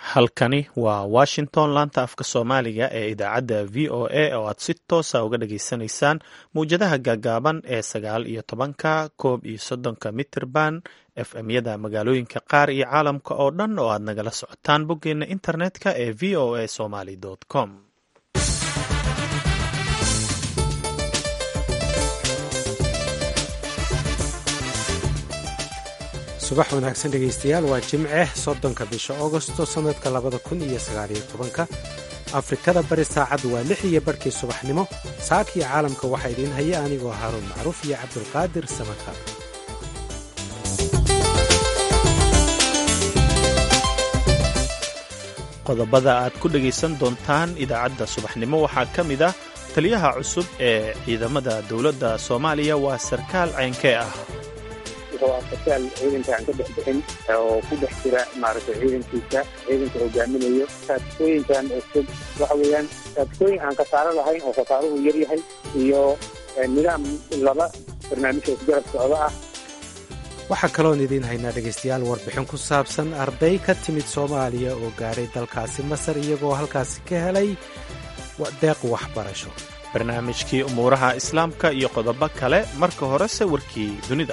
halkani waa washington laanta afka soomaaliga ee idaacadda v o a oo aad si toosa uga dhageysanaysaan mawjadaha gaagaaban ee sagaal iyo tobanka koob iyo soddonka mitirban f m-yada magaalooyinka qaar iyo caalamka oo dhan oo aad nagala socotaan boggeena internetka ee v o a somaly com subax wanaagsan dhegaystayaal waa jimce soddonka bisha augosto sannadka labada kun iyo sagaaliyo tobanka afrikada bari saacaddu waa lix iyo barhkii subaxnimo saakii caalamka waxaa idiin haya anigoo haaruun macruuf iyo cabdulqaadir samaka qodobada aad ku dhegaysan doontaan idaacadda subaxnimo waxaa ka mid ah taliyaha cusub ee ciidamada dowladda soomaaliya waa sarkaal ceynkee ah wuxuu ah sarkaal ciidanka aan ka dhex bixin oo ku dhex jira maaragtay ciidankiisa ciidanka hogaaminayo taadkooyinkan cusub waxa weeyaan taadkooyin aan khasaaro lahayn oo khasaaruhu yar yahay iyo nidaam laba barnaamijka isgarab socdo ah waxaa kaloon idiin haynaa dhegaystayaal warbixin ku saabsan arday ka timid soomaaliya oo gaadhay dalkaasi masar iyagoo halkaasi ka helay deeq waxbarasho barnaamijkii umuuraha islaamka iyo qodobo kale marka horese warkii dunida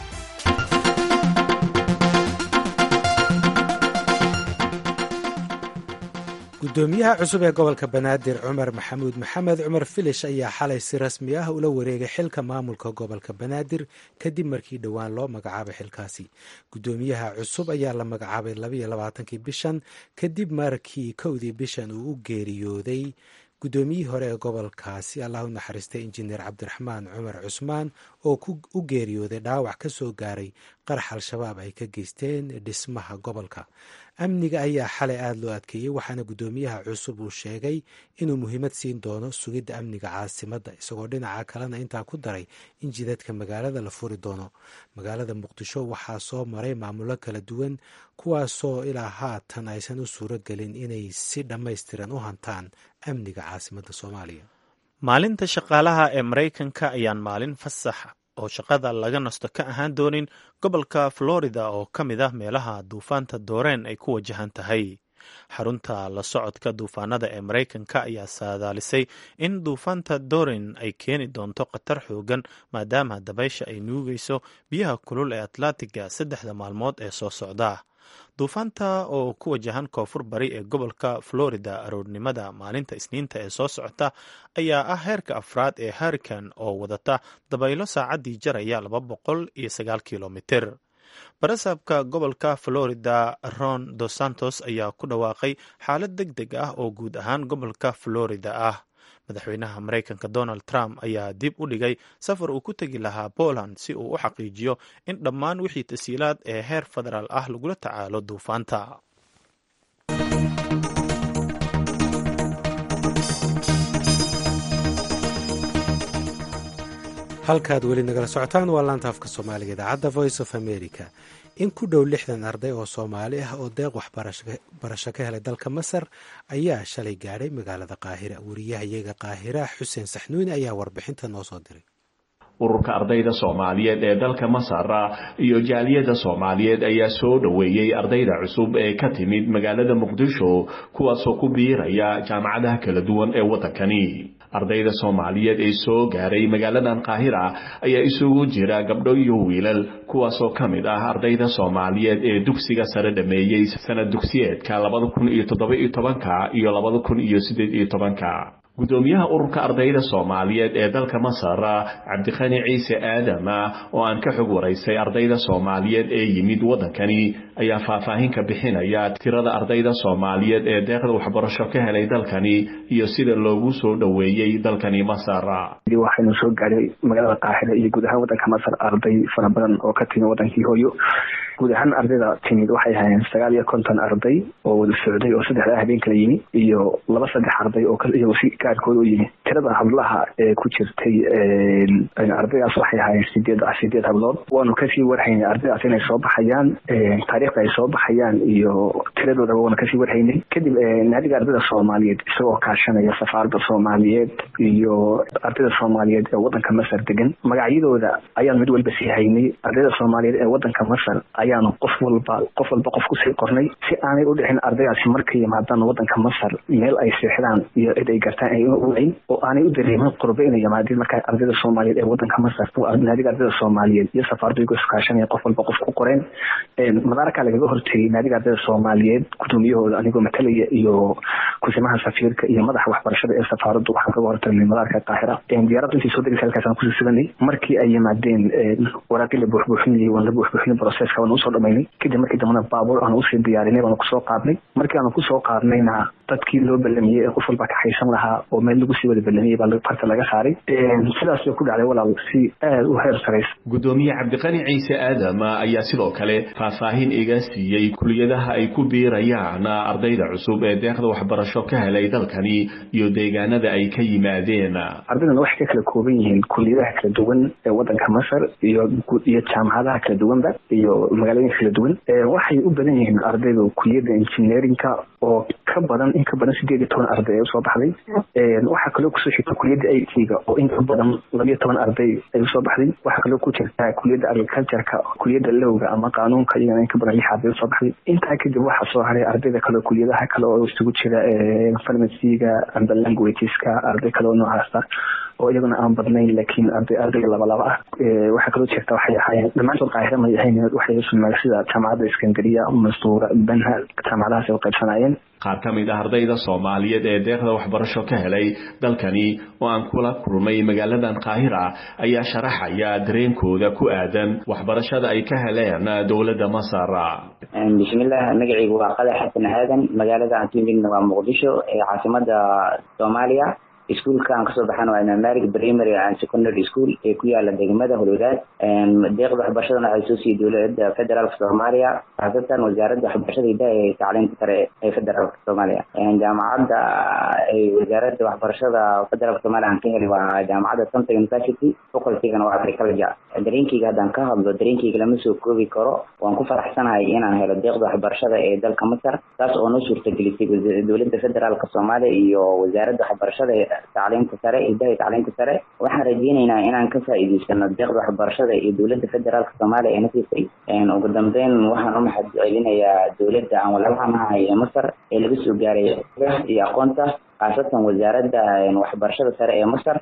gudoomiyaha cusub ee gobolka banaadir cumar maxamuud maxamed cumar filish ayaa xalay si rasmi ah ula wareegay xilka maamulka gobolka banaadir kadib markii dhowaan loo magacaabay xilkaasi gudoomiyaha cusub ayaa la magacaabay labaiyo labaatankii bishan kadib markii kowdii bishan uu u geeriyooday guddoomiyihii hore ee gobolkaasi allah u naxariistay injineer cabdiraxmaan cumar cusmaan oo u geeriyooday dhaawac ka soo gaaray qarax al-shabaab ay ka geysteen dhismaha gobolka amniga ayaa xalay aada loo adkeeyey waxaana guddoomiyaha cusub uu sheegay inuu muhiimad siin doono sugidda amniga caasimadda isagoo dhinaca kalena intaa ku daray in jidadka magaalada la furi doono magaalada muqdisho waxaa soo maray maamulo kala duwan kuwaasoo ilaa haatan aysan u suuro gelin inay si dhammaystiran u hantaan amniga caasimadda soomaaliya maalinta shaqaalaha ee maraykanka ayaan maalin fasax oo shaqada laga nasto ka ahaan doonin gobolka florida oo ka mid ah meelaha duufaanta dooreen ay ku wajahan tahay xarunta la socodka duufaanada ee maraykanka ayaa saadaalisay in duufaanta doren ay keeni doonto khatar xoogan maadaama dabaysha ay nuugayso biyaha kulul ee atlantiga saddexda maalmood ee soo socda duufaanta oo ku wajahan koonfur bari ee gobolka florida aroornimada maalinta isniinta ee soo socota ayaa ah heerka afraad ee harikan oo wadata dabaylo saacaddii jaraya laba boqol iyo sagaal kilomitir barasaabka gobolka florida ron dos santos ayaa ku dhawaaqay xaalad deg deg ah oo guud ahaan gobolka florida ah madaxweynaha maraykanka donald trump ayaa dib u dhigay safar uu ku tegi lahaa poland si uu u xaqiijiyo in dhammaan wixii tasiilaad ee heer federaal ah lagula tacaalo duufaanta halkaad weli nagala socotaan waa laanta afka soomaaliga idaacadda voice of america in ku dhow lixdan arday oo soomaali ah oo deeq waxbarasho ka helay dalka masar ayaa shalay gaadhay magaalada qaahira wariyahayaga qaahira xuseen saxnuuni ayaa warbixinta noo soo diray ururka ardayda soomaaliyeed ee dalka masar iyo jaaliyadda soomaaliyeed ayaa soo dhoweeyey ardayda cusub ee ka timid magaalada muqdisho kuwaasoo ku biiraya jaamacadaha kala duwan ee waddankani ardayda soomaaliyeed ee soo gaaray magaaladan qaahira ayaa isugu jira gabdho iyo wiilal kuwaasoo ka mid ah ardayda soomaaliyeed ee dugsiga sare dhameeyey sanad dugsiyeedka labada kun iyo toddoba-iyo tobanka iyo labada kun iyo siddeed iyo tobanka gudoomiyaha ururka ardayda soomaaliyeed ee dalka masar cabdikhani ciise aadam oo aan ka xog waraysay ardayda soomaaliyeed ee yimid waddankani ayaa faahfaahin ka bixinaya tirada ardayda soomaaliyeed ee deeqda waxbarasho ka helay dalkani iyo sida loogu soo dhoweeyey dalkani masar waxaynu soo gaadhay magaalada qaaxida iyo guud ahaan waddanka masar arday fara badan oo ka timid waddankii hooyo guud ahaan ardayda timid waxay hayeen sagaal iyo konton arday oo wada socday oo saddexdaa habeen kala yimi iyo laba saddex arday oo iyagu si gaarkooda u yimi tirada hablaha ee ku jirtay ardaydaas waxay ahaayeen sideed sideed hablood waanu kasii warhaynay ardaydaas inay soo baxayaan taariikhda ay soo baxayaan iyo tiradoodaba waanu kasii warhaynay kadib naadiga ardayda soomaaliyeed isagoo kaashanaya safaarada soomaaliyeed iyo ardayda soomaaliyeed ee wadanka masar degan magacyadooda ayaan mid walba sii haynay ardayda soomaaliyeed ee wadanka masar ayaanu qof walba qof walba qof kusii qornay si aanay u dhicin ardaydaasi markay yimaadaan wadanka masar meel ay seexdaan iyo cid ay gartaan ay uwayn oo aanay u dareemin qurbe inay yimaadeen markaa ardayda soomaaliyeed ee wadanka masar naadiga ardayda soomaaliyeed iyo safaaradu igu iskaashanaya qof walba qof ku qoreen madaarkaa lagaga hortegay naadiga ardayda soomaaliyeed gudoomiyahooda anigoo matalaya iyo kusimaha safiirka iyo madaxa waxbarashada ee safaaradu waxaan kaga hortagnay madaarka qaahira diyaaraddu intay soo degaysa halkaas aan kusii suganay markii ay yimaadeen waraaqii la buuxbuuxinayay waan la buuxbuuxinay processka waan usoo dhamaynay kadib markii dambena baabuur aan usii diyaarinay baanu kusoo qaadnay markii aanu kusoo qaadnayna dadkii loo ballamiyey ee qof walba ka haysan lahaa oo meel lagu sii wada ballamiyey baa farta laga saaray sidaas bay ku dhacday walaal si aada u heer saraysa gudoomiye cabdiqani ciise aadam ayaa sidoo kale faahfaahin iga siiyey kuliyadaha ay ku biirayaan ardayda cusub ee deeqda waxbarasho ka helay dalkani iyo deegaanada ay ka yimaadeen ardaydan waxay ka kala kooban yihiin kuliyadaha kala duwan ee wadanka masar iyo iyo jaamacadaha kala duwanba iyo magaalooyinka kala duwan waxay u badan yihiin ardaydu kuliyadda engineerinka oo ka badan in ka badan sideed iyo toban arday ay usoo baxday waxaa kaloo kusoo xigta kuliyadda i t-ga oo in ka badan labiyo toban arday ay usoo baxday waxaa kaloo ku jirta kuliyadda agricultureka kuliyadda lowga ama qaanuunka iyagana in ka badan lix arday usoo baxday intaa kadib waxaa soo haray ardayda kale kuliyadaha kale oo isugu jira farmaciga amba languageska arday kale oo noocaasa oo iyaguna aan badnayn laakiin arday ardayga labalaba ah waxaa kaloo jirta waxay ahaayeen dhammaantood qaahira may ahayn waxay sumaag sida jaamacadda iskandariya mansuura banha jaamacadahaas ay u qaybsanayeen qaar ka mid ah ardayda soomaaliyeed ee deeqda waxbarasho ka helay dalkani oo aan kula kulmay magaaladan qaahira ayaa sharaxaya dareenkooda ku aadan waxbarashada ay ka heleen dowladda masar bismillah magacaygu waa qadax xasan aadan magaalada aan timidna waa muqdisho ee caasimada soomaaliya iskuolka aan kasoo baxana waa imaam malik primary and secondary school ee ku yaala degmada holwadaad deeqda waxbarashadana waxay soo siiyey dowladda federaalka soomaaliya khaasatan wasaaradda waxbarashada hidaha ee tacliinta sare ee federaalka soomaaliya jaamacadda wasaaradda waxbarashada federaalka soomaaliya aan ka helay waa jaamacadda santa university facultygana waa agriculture dareenkeyga haddaan ka hadlo dareenkeyga lama soo koobi karo waan ku faraxsanahay inaan helo deeqda waxbarashada ee dalka masar taas oo noo suurtagelisay dowladda federaalka soomaaliya iyo wasaaradda waxbarashada tacliinta sare hidaha tacliinta sare waxaan rajeyneynaa inaan ka faa'iideysano deeqda waxbarashada iyo dowladda federaalka soomaaliya ee nasiisay ugu dambeyn waxaan u mahad celinayaa dowladda aan walaalahanahay ee masar ee laga soo gaaray iyo aqoonta khaasatan wasaaradda waxbarashada sare ee masar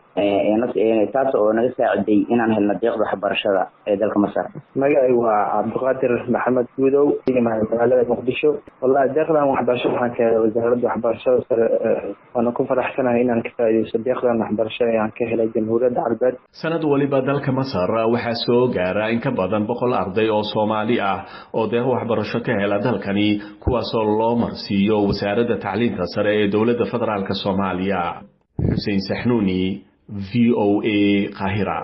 taas oo naga saaciday inaan helno deeqda waxbarashada ee dalka masar magacay waa cabdiqaadir maxamed guudow magaalada muqdisho wallahi deeqdan waxbarasho waxaan ka helay wasaaradda waxbarashada sare waana ku faraxsanahay inaan ka faa'iideysto deeqdan waxbarasho ee aan ka helay jamhuuriyadda carabeed sanad waliba dalka masar waxaa soo gaara in ka badan boqol arday oo soomaali ah oo deeq waxbarasho ka hela dalkani kuwaasoo loo marsiiyo wasaaradda tacliinta sare ee dowladda federaalk soomaaliya xuseen saxnuuni v o a qaahira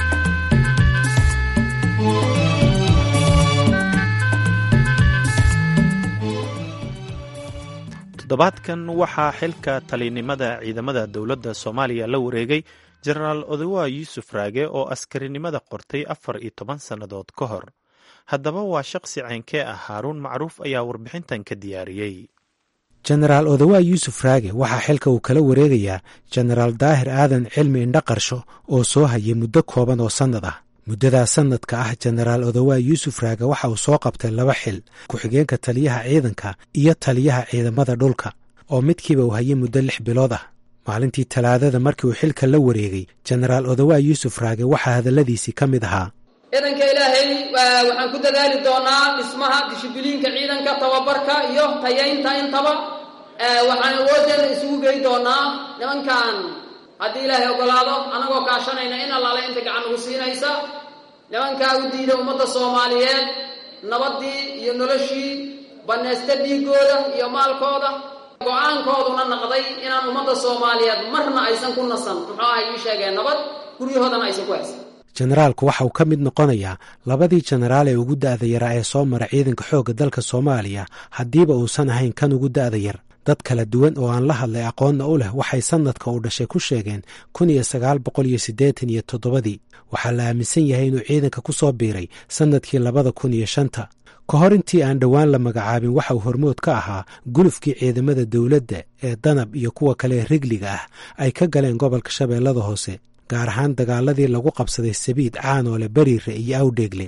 toddobaadkan waxaa xilka talinimada ciidamada dowladda soomaaliya la wareegay jenaraal odawa yuusuf raage oo askarinimada qortay afar iyo toban sannadood ka hor haddaba waa shaqsi ceynkee ah haaruun macruuf ayaa warbixintan ka diyaariyey jenaraal odawaa yuusuf raage waxaa xilka uu kala wareegayaa jenaraal daahir aadan cilmi indhaqarsho oo soo hayay muddo kooban oo sannad ah muddadaa sannadka ah jenaraal odawaa yuusuf raage waxa uu soo qabtay laba xil ku-xigeenka taliyaha ciidanka iyo taliyaha ciidamada dhulka oo midkiiba uu hayay muddo lix bilood ah maalintii talaadada markii uu xilka la wareegay jenaraal odawaa yuusuf raage waxaa hadalladiisii ka mid ahaa ciidanka ilaahay waxaan ku dadaali doonaa dhismaha dishibiliinka ciidanka tababarka iyo tayaynta intaba waxaan awooddeena isugu gey doonaa nimankan haddii ilaahay ogolaado annagoo kaashanayna in allaale inta gacan ugu siinaysa nimankaa u diida ummadda soomaaliyeed nabaddii iyo noloshii bannaysta dhiiggooda iyo maalkooda go-aankooduna naqday inaan ummadda soomaaliyeed marna aysan ku nasan muxuu ahay ii sheegeen nabad guryahoodana aysan ku haysan jenaraalku waxa uu ka mid noqonayaa labadii jenaraal ee ugu da'da yaraa ee soo mara ciidanka xoogga dalka soomaaliya haddiiba uusan ahayn kan ugu da'da yar dad kala duwan oo aan la hadlay aqoonna u leh waxay sannadka uu dhashay ku sheegeen kun iyo sagaal boqol iyo siddeetan iyo toddobadii waxaa la aaminsan yahay inuu ciidanka ku soo biiray sannadkii labada kun iyo shanta ka hor intii aan dhowaan la magacaabin waxa uu hormood ka ahaa gulufkii ciidamada dowladda ee danab iyo kuwa kale rigliga ah ay ka galeen gobolka shabeellada hoose gaar ahaan dagaaladii lagu qabsaday sabiid caanoole beriire iyo awdheegle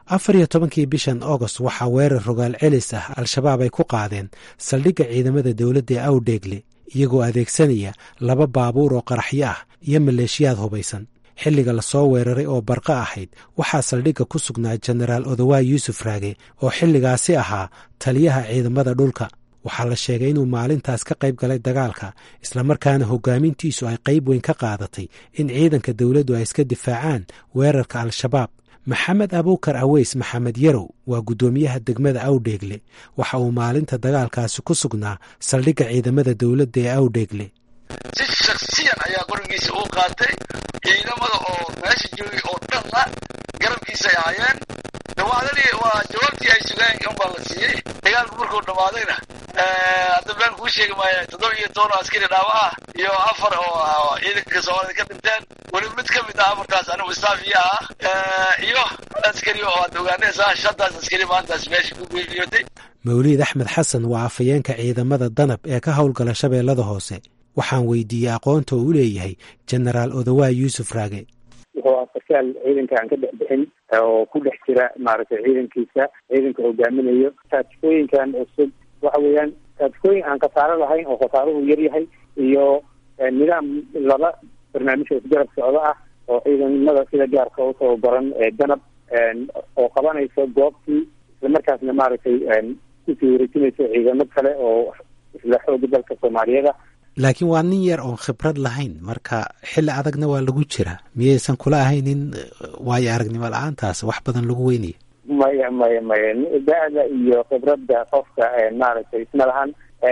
afar iyo tobankii bishan agost waxaa weerar rogaal celis ah al-shabaab ay ku qaadeen saldhigga ciidamada dowladda ee awdheegle iyagoo adeegsanaya laba baabuur oo qaraxyo ah iyo maleeshiyaad hubaysan xilliga lasoo weeraray oo barqa ahayd waxaa saldhigga ku sugnaa jenaraal odawaay yuusuf raage oo xilligaasi ahaa taliyaha ciidamada dhulka waxaa la sheegay inuu maalintaas ka qayb galay dagaalka islamarkaana hogaamintiisu ay qayb weyn ka qaadatay in ciidanka dowladdu ay iska difaacaan weerarka al-shabaab maxamed abuukar aweys maxamed yarow waa guddoomiyaha degmada awdheegle waxa uu maalinta dagaalkaasi ku sugnaa saldhigga ciidamada dowladda ee awdheegle si shaksiyan ayaa qorigiisa uu qaatay ciidamada oo meesha joogay oo dhanna garabkiisay ahaayeen dhawaadadii waa jawaabtii ay sugeen unbaa la siiyey dagaalku markuu dhammaadayna hadda been kuu sheegi maaya toddoba iyo toban oo askari dhaawa ah iyo afar oo ciidanka soomaalida ka dhinteen weli mid ka mid ah afartaas anigu istaafiya ah iyo askari oo aad ogaanaysaa shantaas askari maantaas meesha ku geeriyootay mawliid axmed xasan waa afhayeenka ciidamada danab ee ka howlgala shabeellada hoose waxaan weydiiyey aqoonta uu u leeyahay jenaraal odawaay yuusuf raage wuxuu ah sarkaal ciidanka aan ka dhex bixin oo ku dhex jira maaragtay ciidankiisa ciidanka hogaaminayo taatikoyinkan cusub waxa weeyaan taatikoyin aan khasaaro lahayn oo khasaaruhu yar yahay iyo nidaam laba barnaamij oo isgarab socdo ah oo ciidamada sida gaarka u tababaran ee danab oo qabanayso goobtii islamarkaasna maaragtay kusii wareejinayso ciidamo kale oo isla xooga dalka soomaaliyeed ah laakiin waa nin yar oon khibrad lahayn marka xilli adagna waa lagu jiraa miyaysan kula ahaynin waayo aragnimo la-aantaas wax badan lagu weynaya maya maya maya da-da iyo khibradda qofka maaragtay isma lahan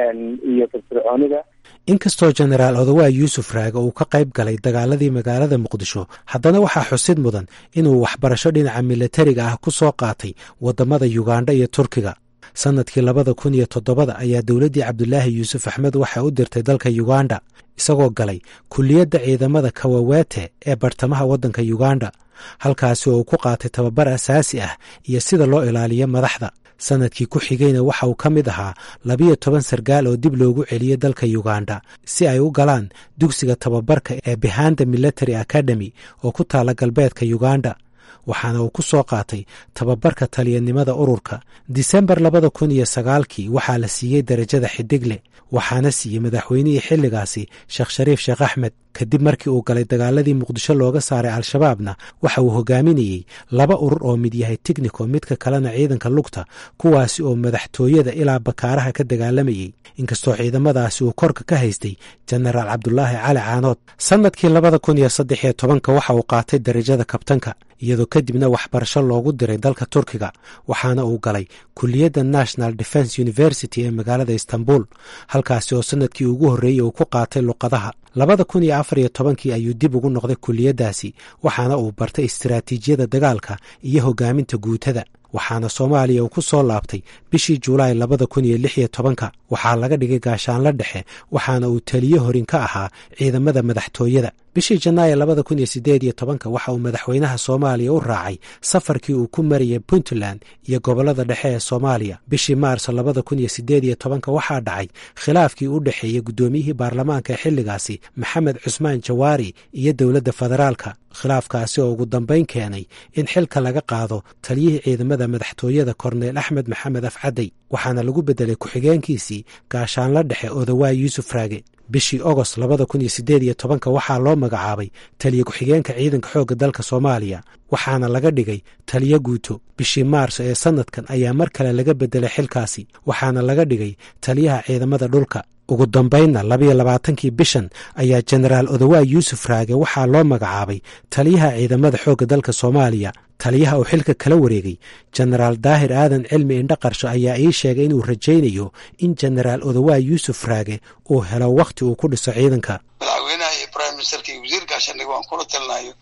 iyo firfircoonida inkastoo jenaraal odawaay yuusuf raage uu ka qayb galay dagaaladii magaalada muqdisho haddana waxaa xusid mudan inuu waxbarasho dhinaca milatariga ah ku soo qaatay waddamada yugandha iyo turkiga sannadkii labada kun iyo toddobada ayaa dowladdii cabdulaahi yuusuf axmed waxay u dirtay dalka yuganda isagoo galay kulliyadda ciidamada kawawete ee bartamaha waddanka yuganda halkaasi oo uu ku qaatay tababar asaasi ah iyo sida loo ilaaliyo madaxda sannadkii ku xigayna waxa uu ka mid ahaa labiyo toban sargaal oo dib loogu celiyey dalka yuganda si ay u galaan dugsiga tababarka ee behanda military academy oo ku taala galbeedka yuganda waxaana uu ku soo qaatay tababarka taliyanimada ururka disembar labada kun iyo sagaalkii waxaa la siiyey derajada xidigle waxaana siiyey madaxweynihii xilligaasi sheekh shariif sheekh axmed kadib markii uu galay dagaaladii muqdisho looga saaray al-shabaabna waxa uu hogaaminayey laba urur oo mid yahay tignico midka kalena ciidanka lugta kuwaasi oo madaxtooyada ilaa bakaaraha ka dagaalamayey inkastoo ciidamadaasi uu korka ka haystay jenaraal cabdulaahi cali caanood sannadkii labada kun iyo saddex iyo tobanka waxa uu qaatay derajada kabtanka iyadoo kadibna waxbarasho loogu diray dalka turkiga waxaana uu galay kuliyadda national defence university ee magaalada istanbul halkaasi oo sannadkii ugu horreeyey uu ku qaatay luqadaha labada kun iyo afar iyo tobankii ayuu dib ugu noqday kuliyaddaasi waxaana uu bartay istiraatiijiyada dagaalka iyo hogaaminta guutada waxaana soomaaliya uu ku soo laabtay bishii julaay labada kun iyo lix iyo tobanka waxaa laga dhigay gaashaanla dhexe waxaana uu taliye horin ka ahaa ciidamada madaxtooyada bishii janaayo labada kun iyo sideed iyo tobanka waxa uu madaxweynaha soomaaliya u raacay safarkii uu ku marayay puntland iyo gobollada dhexe ee soomaaliya bishii maarso labada kun iyo sideed iyo tobanka waxaa dhacay khilaafkii u dhexeeyey guddoomiyihii baarlamaanka ee xilligaasi maxamed cusmaan jawaari iyo dowladda federaalka khilaafkaasi oo ugu dambayn keenay in xilka laga qaado taliyihii ciidamada madaxtooyada korneyl axmed maxamed afcadey waxaana lagu beddelay ku-xigeenkiisii gaashaanla dhexe odawaay yuusuf raage bishii ogost labada kun iyo sideed iyo tobanka waxaa loo magacaabay taliye ku-xigeenka ciidanka xoogga dalka soomaaliya waxaana laga dhigay taliye guuto bishii maarso ee sannadkan ayaa mar kale laga beddelay xilkaasi waxaana laga dhigay taliyaha ciidamada dhulka ugu dambaynna labiyo labaatankii bishan ayaa jenaraal odawaay yuusuf raage waxaa loo magacaabay taliyaha ciidamada xoogga dalka soomaaliya taliyaha uu xilka kala wareegay jenaraal daahir aadan cilmi indhaqarsho ayaa ii sheegay inuu rajaynayo in jenaraal odawaay yuusuf raage uu helo wakhti uu ku dhiso ciidanka madaxweynaha iyo prime ministerka iyo wasiir gaashaandhig waan kula talinayo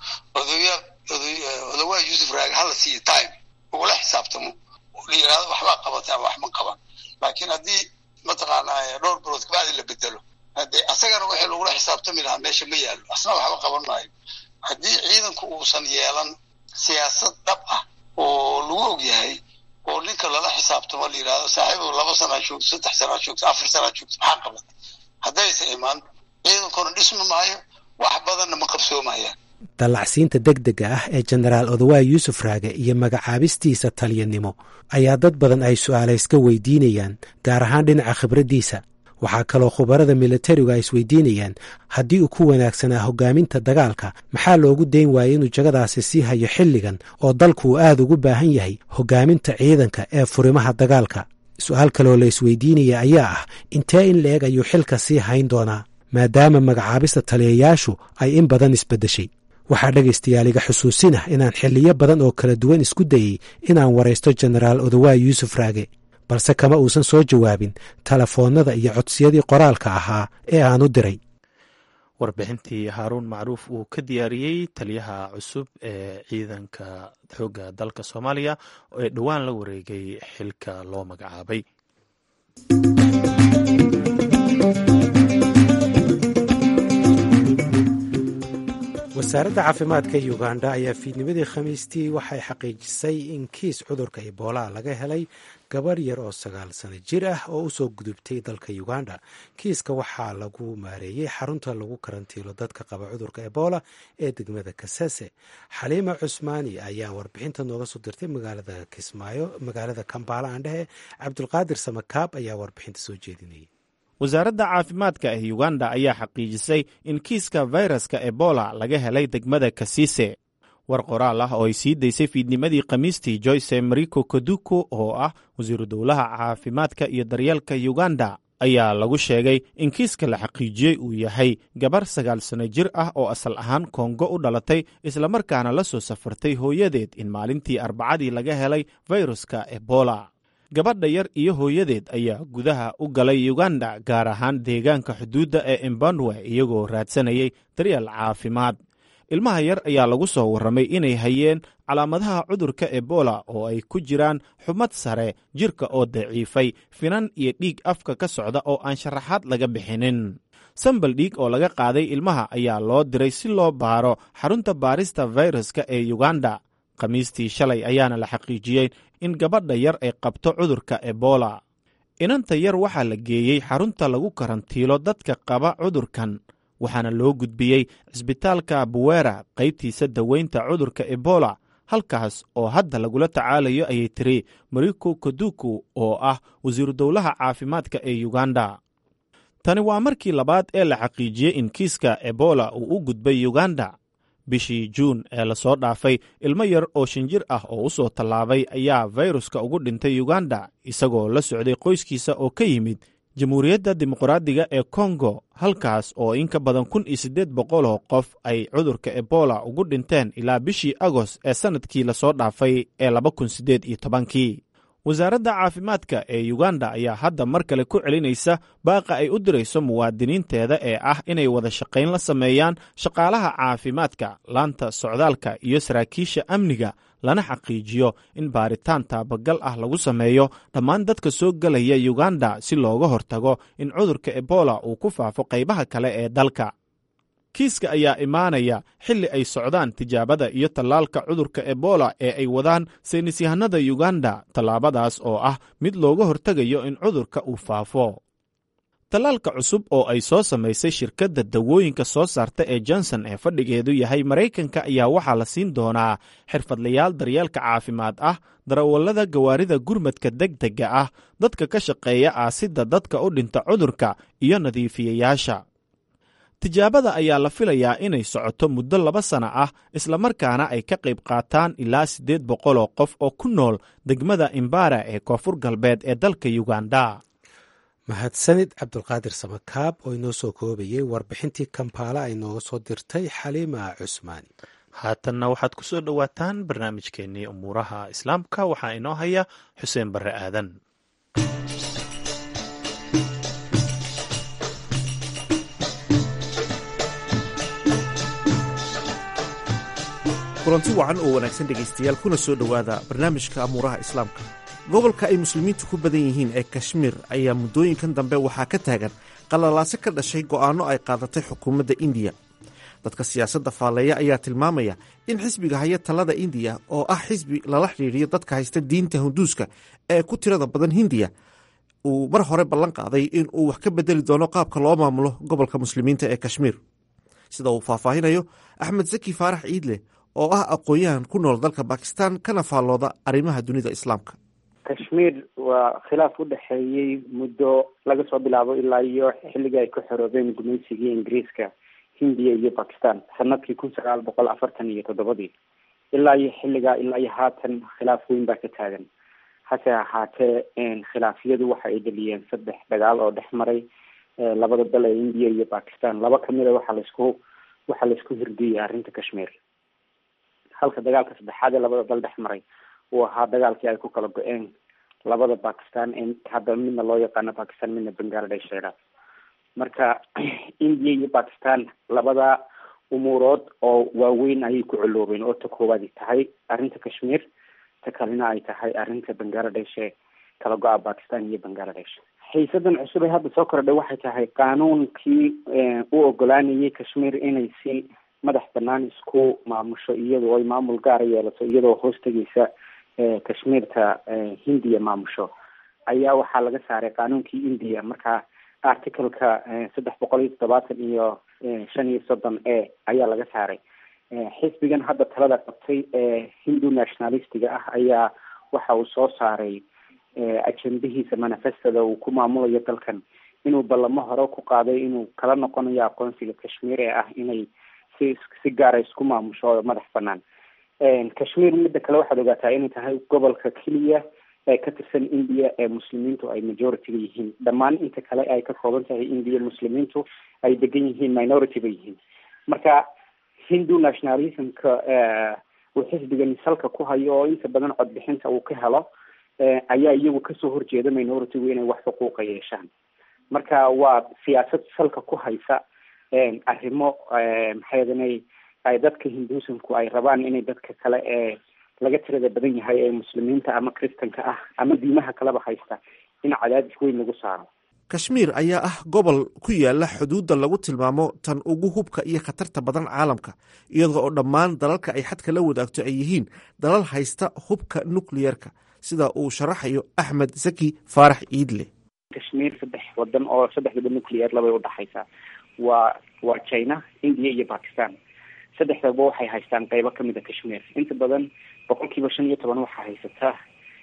odawaay yuusuf raage hala siiyo time ugula xisaabtamo la yidhahdo waxbaa qabatay ama wax ma qaban laakiin haddii mataqaanaa dhowr bilood kabacdi la bedelo hadee asagana wixii lagula xisaabtami lahaa meesha ma yaallo asna waxba qaban maayo haddii ciidanku uusan yeelan siyaasad dhab ah oo lagu og yahay oo ninka lala xisaabtamo la yidhahdo saaxiibu laba sanaa joogto saddex sanaa joogto afar sanaa joogto maxaa qabatay haddaysa imaan ciidankuna dhisma maayo wax badanna ma qabsoomayaan dallacsiinta degdega ah ee jenaraal odawaay yuusuf raage iyo magacaabistiisa taliyanimo ayaa dad badan ay su'aalayska weydiinayaan gaar ahaan dhinaca khibraddiisa waxaa kaloo khubarada militarigu ay isweydiinayaan haddii uu ku wanaagsanaa hoggaaminta dagaalka maxaa loogu dayn waayey inuu jagadaasi sii hayo xilligan oo dalku uu aad ugu baahan yahay hoggaaminta ciidanka ee furimaha dagaalka su-aal kaleoo la isweydiinaya ayaa ah intee in la-eg ayuu xilka sii hayn doonaa maadaama magacaabista taliyayaashu ay in badan isbeddeshay waxaa dhegaystayaal iga xusuusinah inaan xilliyo badan oo kala duwan isku dayey inaan waraysto jenaraal odawaay yuusuf raage balse kama uusan soo jawaabin telefoonnada iyo codsiyadii qoraalka ahaa ee aan u diray warbixintii haaruun macruuf uu ka diyaariyey taliyaha cusub ee ciidanka xoogga dalka soomaaliya ee dhowaan la wareegay xilka loo magacaabay wasaaradda caafimaadka uganda ayaa fiidnimadii khamiistii waxay xaqiijisay in kiis cudurka ebola laga helay gabar yar oo sagaal sano jir ah oo usoo gudubtay dalka uganda kiiska waxaa lagu maareeyey xarunta lagu karantiilo dadka qaba cudurka ebola ee degmada kasese xaliima cusmaani ayaa warbixinta nooga soo dirtay magaalada kismaayo magaalada kambaala aandhehe cabdulqaadir samakaab ayaa warbixinta soo jeedinayay wasaaradda caafimaadka ee uganda ayaa xaqiijisay in kiiska fayraska ebola laga helay degmada kasise war qoraal ah oo ay sii daysay fiidnimadii khamiistii joyce mariko koduko oo ah wasiiru dowlaha caafimaadka iyo daryeelka uganda ayaa lagu sheegay in kiiska la xaqiijiyey uu yahay gabar sagaal sano jir ah oo asal ahaan kongo u dhalatay islamarkaana la soo safartay hooyadeed in maalintii arbacadii laga helay fayruska ebola gabadha yar iyo hooyadeed ayaa gudaha u galay uganda gaar ahaan deegaanka xuduudda ee embandwe iyagoo raadsanayay daryeel caafimaad ilmaha yar ayaa lagu soo warramay inay hayeen calaamadaha cudurka ebola oo ay ku jiraan xumad sare jirka oo daciifay finan iyo dhiig afka ka socda oo aan sharaxaad laga bixinin sambal dhiig oo laga qaaday ilmaha ayaa loo diray si loo baaro xarunta baarista fayraska ee uganda khamiistii shalay ayaana la xaqiijiyey in gabadha yar ay qabto cudurka ebola inanta yar waxaa la geeyey xarunta lagu karantiilo dadka qaba cudurkan waxaana loo gudbiyey cisbitaalka buwera qaybtiisa daweynta cudurka ebola halkaas oo hadda lagula tacaalayo ayay tiri mariko koduku oo ah wasiiru dowlaha caafimaadka ee uganda tani waa markii labaad ee la xaqiijiyey in kiiska ebola uu u gudbay uganda bishii juun ee lasoo dhaafay ilmo yar oo shan jir ah oo u soo tallaabay ayaa fayruska ugu dhintay uganda isagoo la socday qoyskiisa oo ka yimid jamhuuriyadda dimuqraadiga ee kongo halkaas oo in ka badan kun iyo siddeed boqol oo qof ay cudurka ebola ugu dhinteen ilaa bishii agost ee sannadkii lasoo dhaafay ee laba kun siddeed iyo tobankii wasaaradda caafimaadka ee uganda ayaa hadda mar kale ku celinaysa baaqa ay u dirayso muwaadiniinteeda ee ah inay wada shaqayn la sameeyaan shaqaalaha caafimaadka laanta socdaalka iyo saraakiisha amniga lana xaqiijiyo in baaritaan taabagal ah lagu sameeyo dhammaan dadka soo gelaya uganda si looga hortago in cudurka ebola uu ku faafo qaybaha kale ee dalka kiiska ayaa imaanaya xilli ay socdaan tijaabada iyo tallaalka cudurka ebola ee ay wadaan saynisyahanada uganda tallaabadaas oo ah mid looga hortegayo in cudurka uu faafo tallaalka cusub oo ay soo samaysay shirkadda dawooyinka soo saarta ee johnson ee fadhigeedu yahay maraykanka ayaa waxaa la siin doonaa xirfadlayaal daryeelka caafimaad ah darawallada gawaarida gurmadka degdega ah dadka ka shaqeeya aasidda dadka u dhinta cudurka iyo nadiifiyayaasha tijaabada ayaa la filayaa inay socoto muddo laba sana ah islamarkaana ay ka qayb qaataan ilaa siddeed boqol oo qof oo ku nool degmada imbara ee koonfur galbeed ee dalka uganda mahadsanid cabdulqaadir samakaab oo inoo soo koobayay warbixintii kampaala ay nooga soo dirtay xaliima cusmaani haatanna waxaad ku soo dhowaataan barnaamijkeennii umuuraha islaamka waxaa inoo haya xuseen barre aadan kulanti wacan oo wanaagsan dhegaystayaal kuna soo dhowaada barnaamijka amuuraha islaamka gobolka ay muslimiintu ku badan yihiin ee kashmiir ayaa muddooyinkan dambe waxaa ka taagan qalalaase ka dhashay go'aanno ay qaadatay xukuumadda indiya dadka siyaasadda faalleeya ayaa tilmaamaya in xisbiga haya talada indiya oo ah xisbi lala xidhiidhiyo dadka haysta diinta hunduuska ee ku tirada badan hindiya uu mar hore ballan qaaday in uu wax ka bedeli doono qaabka loo maamulo gobolka muslimiinta ee kashmiir sida uu faahfaahinayo axmed saki faarax ciidle oo ah aqoon-yahan ku nool dalka bakistan kana faallooda arrimaha dunida islaamka kashmiir waa khilaaf u dhexeeyey muddo laga soo bilaabo ilaa iyo xilligii ay ku xoroobeen gumaysigii ingiriiska hindiya iyo bakistan sanadkii kun sagaal boqol afartan iyo toddobadii ilaa iyo xilligaa ilaa iyo haatan khilaaf weyn baa ka taagan hase ahaatee khilaafyadu waxa ay dhaliyeen saddex dagaal oo dhex maray labada dal ee indiya iyo bakistan laba kamid a waxaa laisku waxaa laisku hirdiyey arrinta kashmiir halka dagaalka saddexaad ee labada dal dhex maray uu ahaa dagaalkii ay ku kala go-een labada bakistan ee hadda midna loo yaqaano bakistan midna bangladesh laydhaah marka indiya iyo bakistan labada umuurood oo waaweyn ayay ku coloobeen oo ta koowaad tahay arrinta kashmiir ta kalena ay tahay arrinta bangladesh ee kala go-a bakistan iyo bangladesh xiisadan cusub ee hadda soo kordhay waxay tahay qaanuunkii u ogolaanayay kashmiir inay si madax banaan isku maamusho iyadoo ay maamul gaara yeelato iyadoo hoos tegeysa kashmiirta hindiya maamusho ayaa waxaa laga saaray qaanuunkii india marka articleka saddex boqol iyo toddobaatan iyo shan iyo soddon e ayaa laga saaray xisbigan hadda talada qabtay ee hindu nationalistiga ah ayaa waxa uu soo saaray ajendahiisa manifestada uu ku maamulayo dalkan inuu ballamo hore ku qaaday inuu kala noqonayo aqoonsiga kashmiir ee ah inay si si gaara isku maamusho oo madax banaan kashmiir midda kale waxaad ogaataa inay tahay gobolka keliya ee ka tirsan india ee muslimiintu ay majority-ga yihiin dhammaan inta kale ay ka kooban tahay india muslimiintu ay degan yihiin minority ba yihiin marka hindu nationalismka uu xisbigani salka ku hayo oo inta badan codbixinta uu ka helo ayaa iyagu kasoo horjeeda minority-gu inay wax xuquuqa yeeshaan marka waa siyaasad salka ku haysa arrimo maxaydana ay dadka hinduusamku ay rabaan inay dadka kale ee laga tirada badan yahay ee muslimiinta ama kristanka ah ama diimaha kaleba haysta in cadaadis weyn lagu saaro kashmiir ayaa ah gobol ku yaala xuduudda lagu tilmaamo tan ugu hubka iyo khatarta badan caalamka iyadoo oo dhammaan dalalka ay xadka la wadaagto ay yihiin dalal haysta hubka nucliyerka sida uu sharaxayo axmed zaki faarax ciidle kashmiir saddex wadan oo saddexdaba nucleyer labay udhaxaysaa waa waa china india iyo bakistan saddexdaba waxay haystaan qeybo kamid a kashmiir inta badan boqolkiiba shan iyo toban waxaa haysataa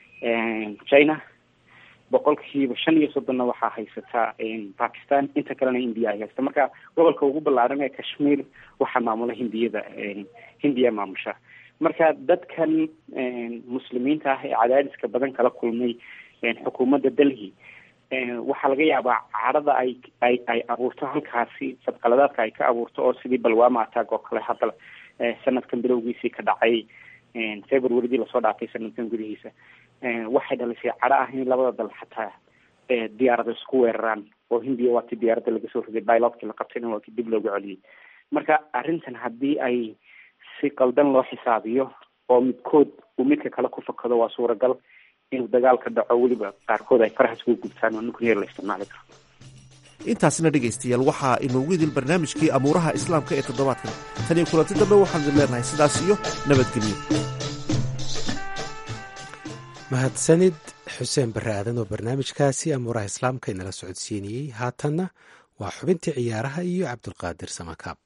china boqolkiiba shan iyo soddonna waxaa haysataa bakistan inta kalena india ay haysta marka gobolka ugu ballaaran ee kashmiir waxaa maamula hindiyada hindiya maamusha marka dadkan muslimiinta ah ee cadaadiska badan kala kulmay xukuumadda delhi waxaa laga yaabaa cadhada ay ay ay abuurto halkaasi fadqaladaadka ay ka abuurto oo sidii balwama attack oo kale hadda sanadkan bilowgiisii ka dhacay februaridii lasoo dhaafay sanadkan gudihiisa waxay dhalisay cadho ah in labada dal xataa diyaarado isku weeraraan oo hindiya waa ti diyaaradda laga soo riday bilodkii la qabtayna waa ki dib loogu celiyey marka arrintan haddii ay si qaldan loo xisaabiyo oo midkood uu midka kale ku fakado waa suuragal inuu dagaal ka dhaco weliba qaarkood ay farahaas ugu gubtaan oo nucleer la isticmaali karo intaasina dhegaystayaal waxaa inoogu idil barnaamijkii amuuraha islaamka ee toddobaadkan tan iyo kulanti dambe waxaan idin leenahay sidaas iyo nabadgelyo mahadsanid xuseen barre aadan oo barnaamijkaasi amuuraha islaamka inala socodsiinayey haatanna waa xubintii ciyaaraha iyo cabdulqaadir samakaab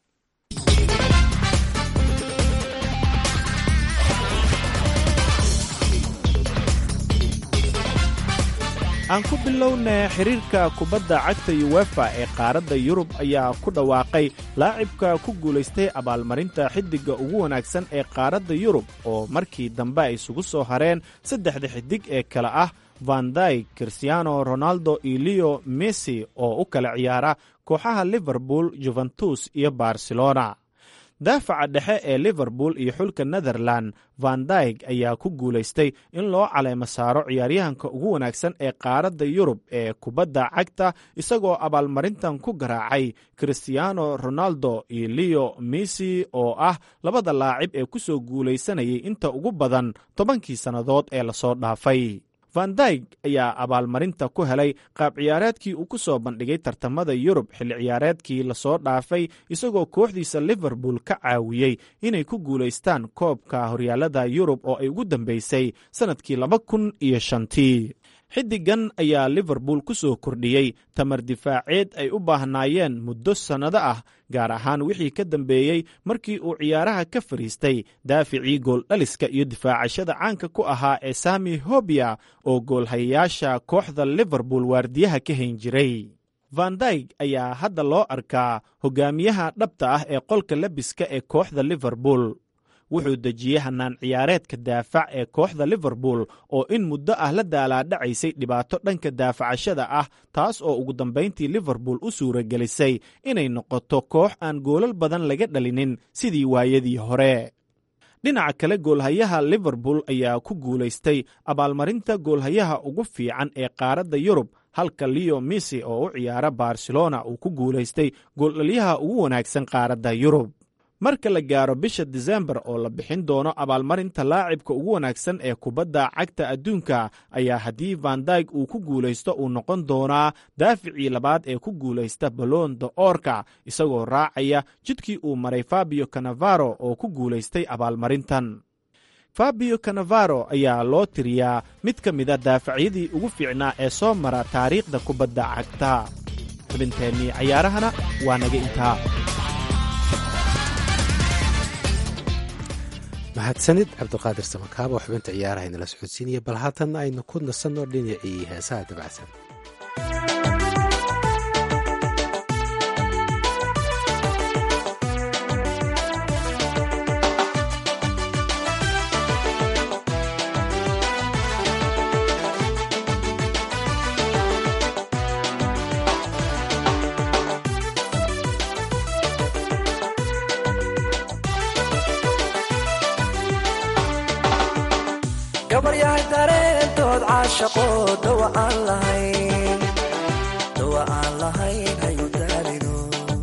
aan ku bilowna xiriirka kubadda cagta yuwefa ee qaaradda yurub ayaa ku dhawaaqay laacibka ku guulaystay abaalmarinta xiddigga ugu wanaagsan ee qaaradda yurub oo markii dambe ay isugu soo hareen saddexda xidig ee kale ah vanday christiano ronaldo iyo leo messi oo u kala ciyaara kooxaha liverpool juventus iyo barcelona daafaca dhexe ee liverpool iyo xulka netherland van dyg ayaa ku guulaystay in loo caleemo saaro ciyaaryahanka ugu wanaagsan ee qaaradda yurub ee kubadda cagta isagoo abaalmarintan ku garaacay christiano ronaldo iyo leo messi oo ah labada laacib ee ku soo guulaysanayay inta ugu badan tobankii sannadood ee lasoo dhaafay van dyg ayaa abaalmarinta ku helay qaab ciyaareedkii uu ku soo bandhigay tartamada yurub xilli ciyaareedkii lasoo dhaafay isagoo kooxdiisa liverpool ka caawiyey inay ku guulaystaan koobka horyaalada yurub oo ay ugu dambeysay sannadkii laba kun iyo shantii xiddigan ayaa liverpool ku soo kordhiyey tamar difaaceed ay u baahnaayeen muddo sannado ah gaar ahaan wixii ka dambeeyey markii uu ciyaaraha ka fadhiistay daaficii gooldhaliska iyo difaacashada caanka ku ahaa ee sami hobia oo goolhayayaasha kooxda liverpool waardiyaha ka hayn jiray van dyg ayaa hadda loo arkaa hogaamiyaha dhabta ah ee qolka lebiska ee kooxda liverpool wuxuu dejiyey hannaan ciyaareedka daafac ee kooxda liverpool oo in muddo ah la daalaadhacaysay dhibaato dhanka daafacashada ah taas oo ugu dambayntii liverpool u suuragelisay inay noqoto koox aan goolal badan laga dhalinin sidii waayadii hore dhinaca kale goolhayaha liverpool ayaa ku guulaystay abaalmarinta goolhayaha ugu fiican ee qaaradda yurub halka leo missy oo u ciyaara barcelona uu ku guulaystay gooldhalyaha ugu wanaagsan qaaradda yurub marka la gaaro bisha disembar oo la bixin doono abaalmarinta laacibka ugu wanaagsan ee kubadda cagta adduunka ayaa haddii van dyg uu ku guulaysto uu noqon doonaa daaficii labaad ee ku guulaysta balon de orka isagoo raacaya jidkii uu maray fabio canavaro oo ku guulaystay abaalmarintan fabio canavaro ayaa loo tiriyaa mid ka mida daafacyadii ugu fiicnaa ee soo mara taariikhda kubadda cagta xubinteennii cayaarahana waa naga intaa mahadsanid cabdiqaadir samakaabo xubinta ciyaaraha inala socodsiinaya bal haatan aynu ku nasanno dhinacii heesaha dabacsan gabaryahay dareentood caashaqo dawa aan lahayn dawa aan lahayn hayu daalino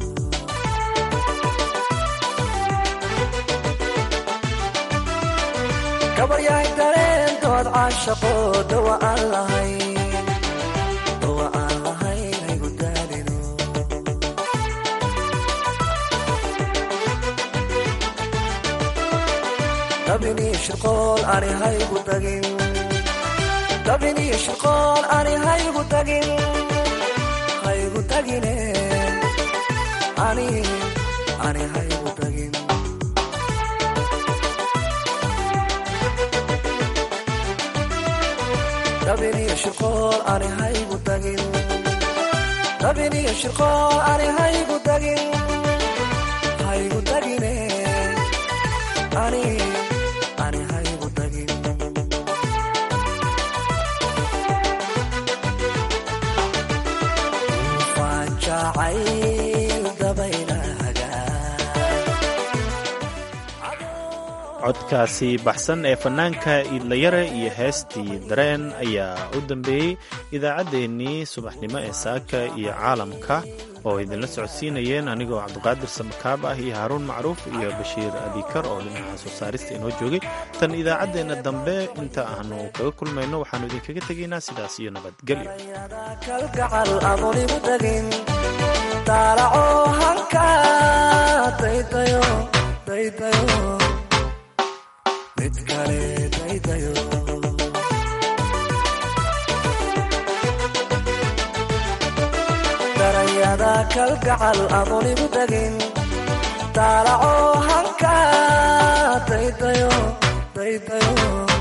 gabaryahay dareentood caashaqo dawa aan lahayn dawa aan lahayn hayu daalino dabinii shirqool ani haygu tagin dabinii shirqool ani haygu tagin haygu tagine ani ani haygu tagin dabinii shirqool ani haygu tagin dabinii shirqool ani haygu tagin haygu tagine ani ani haygu tagin ufaan jacayl dabaylahaga codkaasi baxsan ee fannaanka iidlayare iyo heestii dareen ayaa u dambeeyey idaacaddeenii subaxnimo ee saaka iyo caalamka oo idinla socodsiinayeen anigoo cabdiqaadir samakaab ah iyo haaruun macruuf iyo bashiir abikar oo dhinaca soo saarista inoo joogay tan idaacaddeenna dambe inta aanu kaga kulmayno waxaannu idinkaga tegaynaa sidaas iyo nabadgelyo kalgacal adonigu tagin daalaco hanka daydayo daydayo mid kale daydayo darayada kalgacal adonigu tagin daalaco hanka daydayo daydayo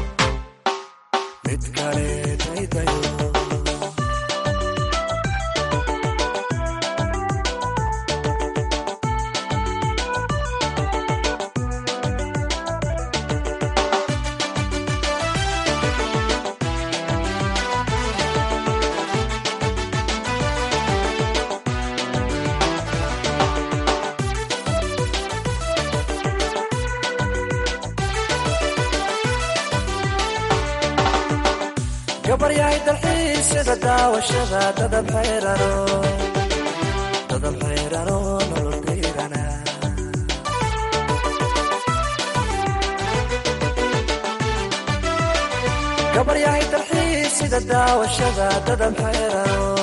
mid kale daydayo gabaryahay dalxiisyada daawashada dadab xayrano dadab xayrano nolol dayrana gabaryahay dalxiisyada daawashada dadab xayrano